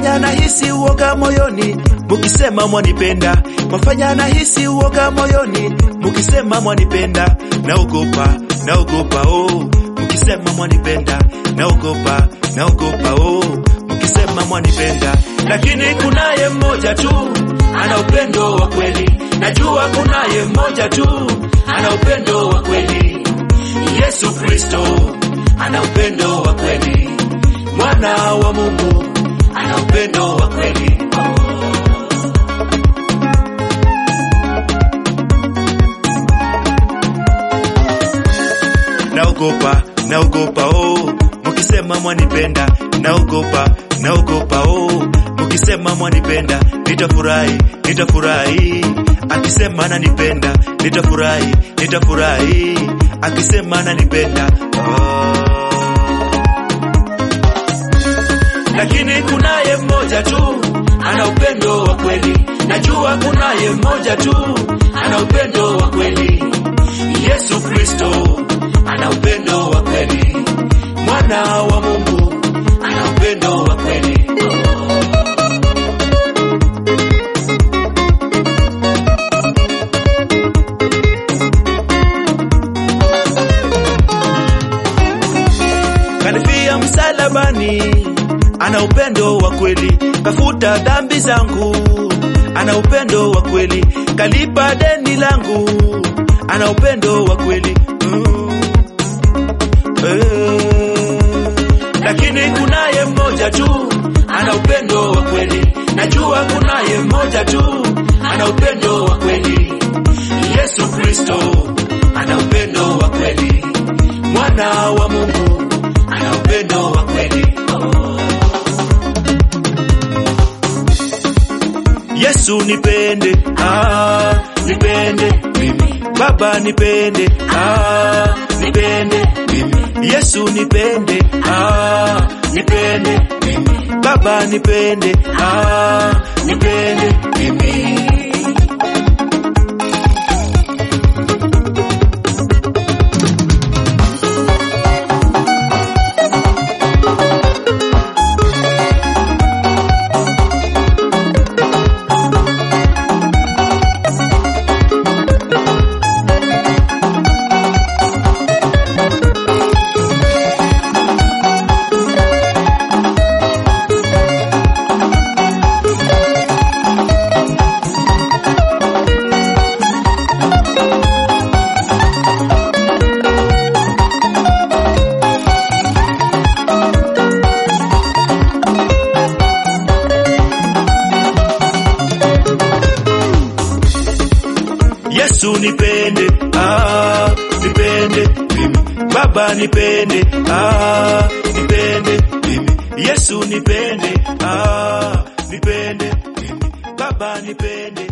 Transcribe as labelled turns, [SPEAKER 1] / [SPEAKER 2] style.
[SPEAKER 1] mwafanya nahisi uoga moyoni mukisema mwanipenda, mwafanya nahisi uoga moyoni mukisema mwanipenda, naogopa naogopa oh, mukisema mwanipenda, naogopa naogopa oh, mukisema mwanipenda, lakini kunaye mmoja tu ana upendo wa kweli, najua kunaye mmoja tu ana upendo wa kweli, Yesu Kristo ana upendo wa kweli, mwana wa Mungu ana upendo wa kweli. Naogopa, naogopa oh, mukisema mwanipenda, naogopa, naogopa oh, mukisema mwanipenda, nitafurahi, nitafurahi, akisema ananipenda, nitafurahi, nitafurahi, akisema ananipenda oh. lakini kunaye mmoja tu ana upendo wa kweli, najua kunaye mmoja tu ana upendo wa kweli, Yesu Kristo ana upendo wa kweli, mwana wa Mungu ana upendo wa kweli. Kanifia msalabani ana upendo wa kweli, kafuta dhambi zangu, ana upendo wa kweli, kalipa deni langu, ana upendo wa kweli mm. eh. Lakini kunaye mmoja tu ana upendo wa kweli, najua kunaye mmoja tu ana upendo wa kweli, Yesu Kristo ana upendo wa kweli, mwana wa Mungu ana upendo wa kweli oh. Yesu nipende, ah, nipende mimi. Baba nipende, ah, nipende mimi. Yesu nipende, ah, nipende mimi. Baba nipende, ah, nipende mimi. Yesu nipende, ah, nipende mimi. Baba nipende, ah, nipende mimi. Yesu nipende, ah, nipende mimi. Baba nipende,